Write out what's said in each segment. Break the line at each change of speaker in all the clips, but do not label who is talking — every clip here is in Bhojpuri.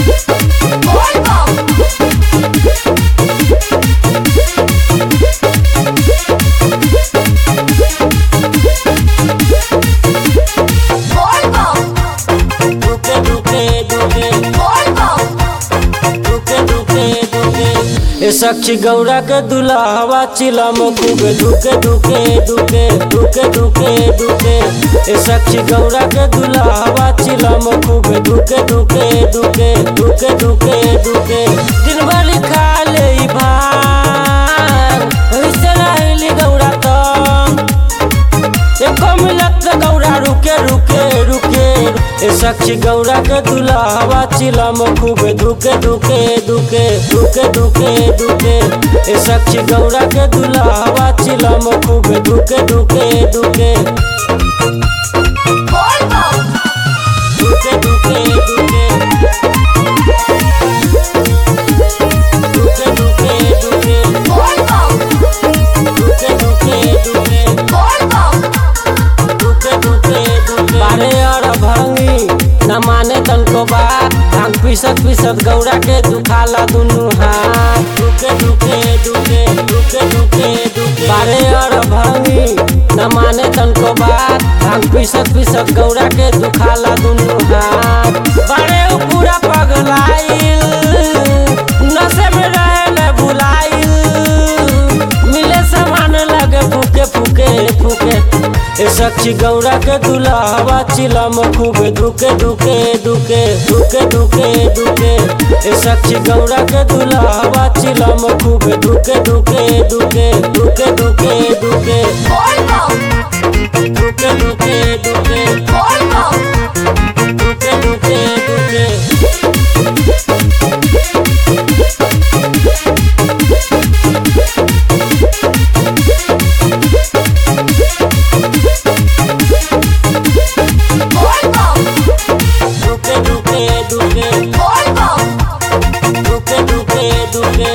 दुके दुके दुके दुके दुके दुके ए सखी गौरा के दुल्हावा चिलम खूबे दुके दुके दुके दुके दुके दुके ए सखी गौरा के दुल्हावा चिलम खूबे दुके दुके दुके दुके दुके दुके दिन भर खा ले ई भार ऐसे रहली गौरा तम एको मिलत गौरा रुके रुके रुके ए सखी गौरा के दुल्हावा चिलम खूबे दुके दुके दुके दुके दुके दुके ए सखी गौरा के दुल्हावा चिलम खूबे दुके दुके दुके दुके दुके दुके दुके दुके दुके दुके दुके दुके दुके दुके दुके बारे और भंगी न माने तनको बा भांग पीसत पीसत गौरा के दुखाला दुनु हाथ दुके दुके दुके दुके दुके दुके बारे और भंगी न माने तनको बात भांग पीसत पीसत गौरा के दुखाला दुनु हाथ बारे उ पूरा पगलाइल नशे में रहेले भुलाइल मिले समान लगे फूके फूके फूके ए सखी गौरा के दुल्हावा चिलम खूबे दुके दुके दुके दुके दुके दुके ए सखी गौरा के दुल्हावा चिलम खूबे दुके दुके दुके दुके दुके दुके दुके दुके दुके दुके दुके दुके दुके दुके दुके दुके दुके दुके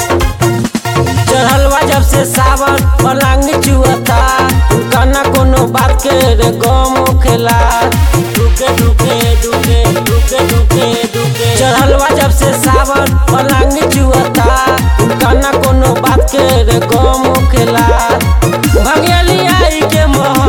चढ़लवा जब से सावन पलांग चुअता कना कोनो बात के रे गम खेला दुके दुके दुके दुके दुके दुके चढ़लवा जब से सावन पलांग चुअता कना कोनो बात के रे गम खेला भगेली आई के मोह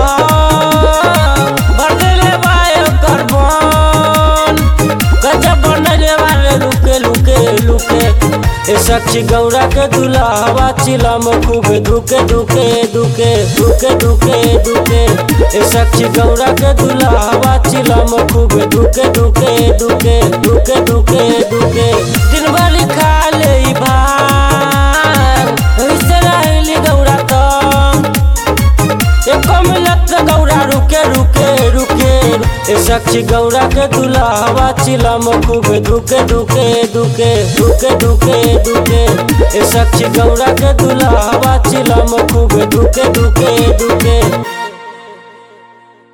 बदले बायो करबन गजब बनले वाले लुके लुके लुके ए सखी गौरा के दुल्हावा चिलम खूबे दुके दुके दुके दुके दुके दुके ए सखी गौरा के दुल्हावा चिलम खूबे दुके दुके दुके दुके दुके दुके दिन भर खा ले ई भार ऐसे रहली गौरा तम एको मिलत गौरा रुके रुके रुके ए सखी गौरा के दुल्हावा चिलम खूबे दुके दुके दुके दुके दुके दुके ए सखी गौरा के दुल्हावा चिलम खूबे दुके दुके दुके